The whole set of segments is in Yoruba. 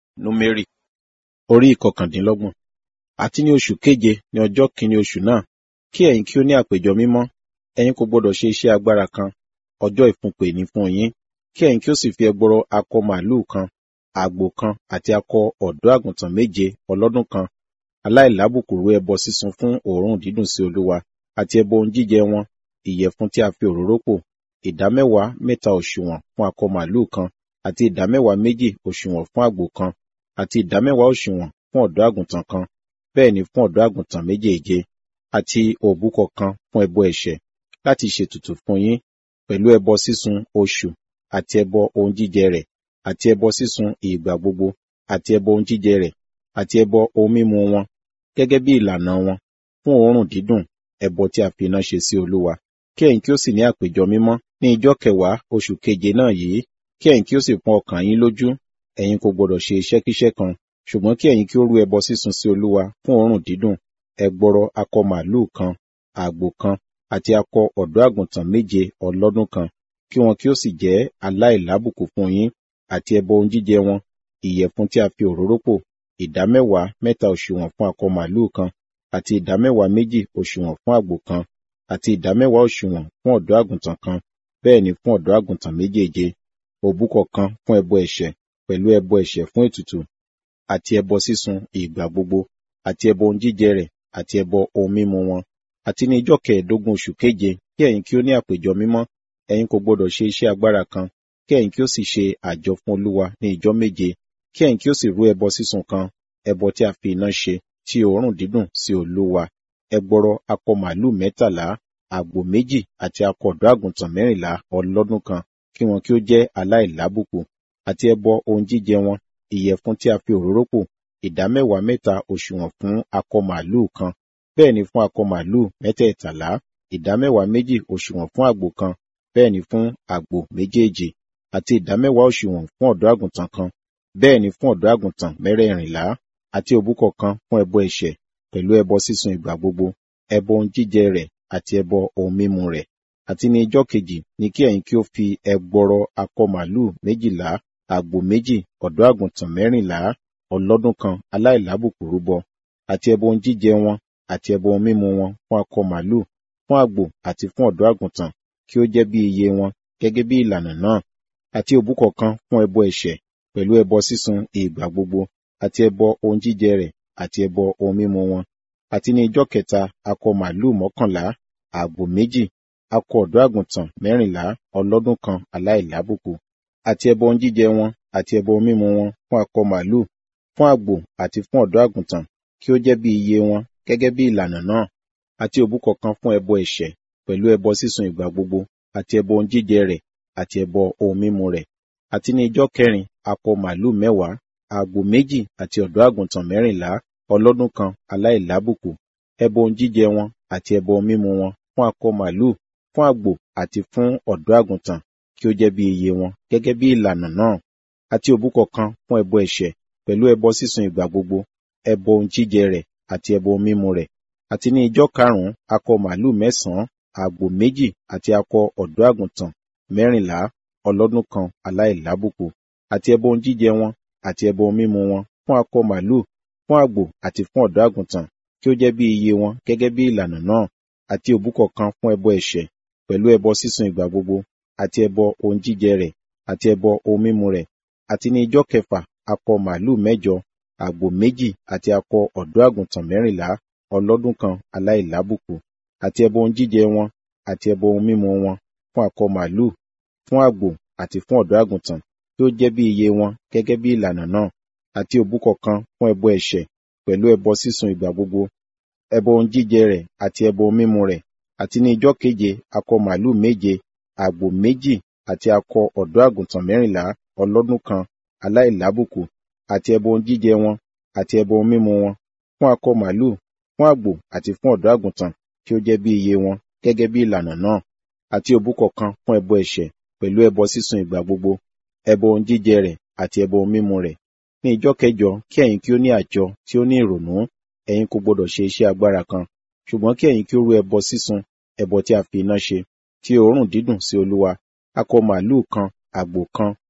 Númérì orí ìkọkàndínlọ́gbọ̀n. Àti ní oṣù keje ní ọjọ́ kìíní oṣù náà, kí ẹ̀yin kí ó ní àpéjọ mímọ́, ẹ̀yin kò gbọdọ̀ ṣe iṣẹ́ agbára kan, ọjọ́ ìfúnpè ní fún yín, kí ẹ̀yin kí ó sì fi ẹgbọrọ akọ màlúù kan, àgbò kan àti akọ ọ̀dọ́ àgùntàn méje ọlọ́dún kan, aláìlábùkù rú ẹbọ sísun fún òórùn dídùn sí Olúwa, àti ẹbọ ohun jíjẹ wọn, ìyẹ̀fun tí a fi òróró pò, ìdámẹ́wàá mẹ́ta òṣùwọ̀n fún akọ màlúù kan, àti ìdámẹ́wàá méjì òṣùwọ̀n fún àgbò kan, àti ìdámẹ́wàá òṣùwọ̀n fún ọ̀dọ́ àgùntàn kan, bẹ́ẹ̀ ni fún ọ̀dọ́ àgùntàn méjèèje, àti òbúkọ kan fún ẹbọ ẹ̀ṣẹ̀, láti ṣètùtù fún yín, pẹ̀lú ẹbọ sísun oṣù, àti ẹbọ ohun jíjẹ rẹ̀, àti ẹbọ sísun ìgbà gbogbo, àti ẹbọ ohun jíjẹ rẹ̀, àti ẹbọ ohun mímu wọn, gẹ́gẹ́ bí ìlànà wọn, fún òórùn dídùn, ẹbọ tí a fi iná ṣe sí Olúwa. Kí ẹ̀yin kí ó sì ní àpéjọ mímọ́ ní ijọ́ kẹwàá oṣù keje náà yìí, kí ẹ̀yin kí ó sì pọ́n ọkàn yín lójú, ẹ̀yin kò gbọdọ̀ ṣe iṣẹ́kíṣẹ́ kan, ṣùgbọ́n kí ẹ̀yin kí ó rú ẹbọ sísun sí Olúwa fún òórùn dídùn, ẹgbọrọ akọ màlúù kan, àgbò kan, àti akọ ọ̀dọ́ àgùntàn méje ọlọ́dún kan, kí wọn kí ó sì jẹ́ aláìlábùkù fún yín, àti ẹbọ ohun jíjẹ wọn, ìyẹ̀fun tí a fi òróró pò, ìdámẹ́wàá mẹ́ta òṣùwọ̀n fún akọ màlúù kan, àti ìdámẹ́wàá méjì òṣùwọ̀n fún àgbò kan, àti ìdámẹ́wàá òṣùwọ̀n fún ọ̀dọ́ àgùntàn kan, bẹ́ẹ̀ ni fún ọ̀dọ́ àgùntàn méjèèje, òbúkọ kan fún ẹbọ ẹ̀ṣẹ̀, pẹ̀lú ẹbọ ẹ̀ṣẹ̀ fún ètùtù, àti ẹbọ sísun ìgbà gbogbo, àti ẹbọ ohun jíjẹ rẹ̀, àti ẹbọ ohun mímu wọn. Àti ní ijọ́ kẹẹ̀ẹ́dógún oṣù keje, kí ẹ̀yin kí ó ní àpéjọ mímọ́, ẹ̀yin kò gbọdọ̀ ṣe iṣẹ́ agbára kan, kí ẹ̀yin kí ó sì ṣe àjọ fún Olúwa ní ijọ́ méje, kí ẹ̀yin kí ó sì rú ẹbọ sísun kan, ẹbọ tí a fi iná ṣe, tí òórùn dídùn sí Olúwa. Ẹgbọrọ akọ màlúù mẹ́tàlá, àgbò méjì àti akọ ọ̀dọ́ àgùntàn mẹ́rìnlá ọlọ́dún kan, kí wọn kí ó jẹ́ aláìlábùkù, àti ẹbọ ohun jíjẹ wọn, ìyẹ̀fun tí a fi òróró pò, ìdámẹ́wàá mẹ́ta òṣùwọ̀n fún akọ màlúù kan, bẹ́ẹ̀ ni fún akọ màlúù mẹ́tẹ̀ẹ̀tàlá, ìdámẹ́wàá méjì òṣùwọ̀n fún àgbò kan, bẹ́ẹ̀ ni fún àgbò méjèèjì, àti ìdámẹ́wàá òṣùwọ̀n fún ọ̀dọ́ àgùntàn kan, bẹ́ẹ̀ ni fún ọ̀dọ́ àgùntàn mẹ́rẹ̀ẹ̀rìnlá, àti òbúkọ kan fún ẹbọ ẹ̀ṣẹ̀, pẹ̀lú ẹbọ sísun ìgbà gbogbo, ẹbọ ohun jíjẹ rẹ̀, àti ẹbọ ohun mímu rẹ̀. Àti ní ijọ́ kejì ni kí ẹ̀yin kí ó fi ẹgbọrọ akọ màlúù méjìlá, àgbò méjì, ọ̀dọ́ àgùntàn mẹ́rìnlá, ọlọ́dún kan aláìlábùkù rúbọ, àti ẹbọ ohun jíjẹ wọn, àti ẹbọ ohun mímu wọn fún akọ màlúù, fún àgbò àti fún ọ̀dọ́ àgùntàn, kí ó jẹ́ bí iye wọn, gẹ́gẹ́ bí ìlànà náà, àti òbúkọ kan fún ẹbọ ẹ̀ṣẹ̀, pẹ̀lú ẹbọ sísun ìgbà gbogbo, àti ẹbọ ohun jíjẹ rẹ̀, àti ẹbọ ohun mímu wọn. Àti ní ijọ́ kẹta akọ màlúù mọ́kànlá, àgbò méjì, akọ ọ̀dọ́ àgùntàn mẹ́rìnlá ọlọ́dún kan aláìlábùkù, àti ẹbọ ohun jíjẹ wọn, àti ẹbọ ohun mímu wọn fún akọ màlúù, fún àgbò àti fún ọ̀dọ́ àgùntàn, kí ó jẹ́ bí iye wọn, gẹ́gẹ́ bí ìlànà náà, àti òbúkọ kan fún ẹbọ ẹ̀ṣẹ̀, pẹ̀lú ẹbọ sísun ìgbà gbogbo, àti ẹbọ ohun jíjẹ rẹ̀, àti ẹbọ ohun mímu rẹ̀. Àti ní ijọ́ kẹrin akọ màlúù mẹ́wàá, àgbò méjì àti ọ̀dọ́ àgùntàn mẹ́rìnlá ọlọ́dún kan aláìlábùkù, ẹbọ ohun jíjẹ wọn, àti ẹbọ ohun mímu wọn fún akọ màlúù, fún àgbò àti fún ọ̀dọ́ àgùntàn, kí ó jẹ́ bí iye wọn, gẹ́gẹ́ bí ìlànà náà, àti òbúkọ kan fún ẹbọ ẹ̀ṣẹ̀, pẹ̀lú ẹbọ sísun ìgbà gbogbo, ẹbọ ohun jíjẹ rẹ̀, àti ẹbọ ohun mímu rẹ̀. Àti ní ijọ́ karùn-ún akọ màlúù mẹ́sàn-án, àgbò méjì àti akọ ọ̀dọ́ àgùntàn mẹ́rìnlá ọlọ́dún kan aláìlábùkù, àti ẹbọ ohun jíjẹ wọn, àti ẹbọ ohun mímu wọn fún akọ màlúù, fún àgbò àti fún ọ̀dọ́ àgùntàn, kí ó jẹ́ bí iye wọn, gẹ́gẹ́ bí ìlànà náà, àti òbúkọ kan fún ẹbọ ẹ̀ṣẹ̀, pẹ̀lú ẹbọ sísun ìgbà gbogbo, àti ẹbọ ohun jíjẹ rẹ̀, àti ẹbọ ohun mímu rẹ̀. Àti ní ijọ́ kẹfà akọ màlúù mẹ́jọ, àgbò méjì àti akọ ọ̀dọ́ àgùntàn mẹ́rìnlá ọlọ́dún kan aláìlábùkù, àti ẹbọ ohun jíjẹ wọn, àti ẹbọ ohun mímu wọn fún akọ màlúù, fún àgbò àti fún ọ̀dọ́ àgùntàn, kí ó jẹ́ bí iye wọn, gẹ́gẹ́ bí ìlànà náà, àti òbúkọ kan fún ẹbọ ẹ̀ṣẹ̀, pẹ̀lú ẹbọ sísun ìgbà gbogbo, ẹbọ ohun jíjẹ rẹ̀, àti ẹbọ ohun mímu rẹ̀. Àti ní ijọ́ keje akọ màlúù méje, àgbò méjì àti akọ ọ̀dọ́ àgùntàn mẹ́rìnlá ọlọ́dún kan aláìlábùkù, àti ẹbọ ohun jíjẹ wọn, àti ẹbọ ohun mímu wọn, fún akọ màlúù, fún àgbò àti fún ọ̀dọ́ àgùntàn, kí ó jẹ́ bí iye wọn, gẹ́gẹ́ bí ìlànà náà, àti òbúkọ kan fún ẹbọ ẹ̀ṣẹ̀, pẹ̀lú ẹbọ sísun ìgbà gbogbo, ẹbọ ohun jíjẹ rẹ̀, àti ẹbọ ohun mímu rẹ̀. Ní ijọ́ kẹjọ kí ẹ̀yin kí ó ní àjọ tí ó ní ìrònú, ẹ̀yin kò gbọdọ̀ ṣe iṣẹ́ agbára kan, ṣùgbọ́n kí ẹ̀yin kí ó rú ẹbọ sísun, ẹbọ tí a fi iná ṣe, tí òórùn dídùn sí Olúwa, akọ màlúù kan, àgbò kan,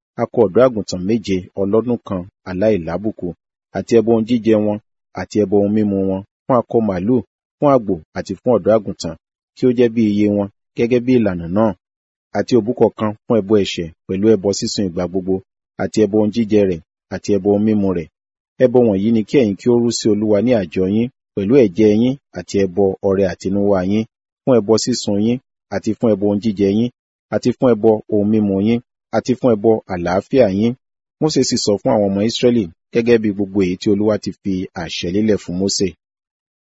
akọ ọ̀dọ́ àgùntàn méje ọlọ́dún kan aláìlábùkù àti ẹbọ ohun jíjẹ wọn àti ẹbọ ohun mímu wọn fún akọ màlúù fún àgbò àti fún ọ̀dọ́ àgùntàn kí ó jẹ́ bí iye wọn gẹ́gẹ́ bí ìlànà náà àti òbúkọ kan fún ẹbọ ẹ̀ṣẹ̀ pẹ̀lú ẹbọ sísun ìgbà gbogbo àti ẹbọ ohun jíjẹ rẹ̀ àti ẹbọ ohun mímu rẹ̀ ẹbọ wọ̀nyí ni kí ẹ̀yin kí ó rú sí olúwa ní àjọ yín pẹ̀lú ẹ̀jẹ̀ yín àti ẹbọ ọrẹ àtinúwá yín fún ẹbọ sísun yín àti fún ẹbọ ohun jíjẹ yín àti fún ẹbọ ohun mímu yín àti fún ẹbọ àlàáfíà yín Mósè sì sọ fún àwọn ọmọ Ísírẹ́lì gẹ́gẹ́ bí gbogbo èyí tí olúwa ti fi àṣẹ lélẹ̀ fún Mósè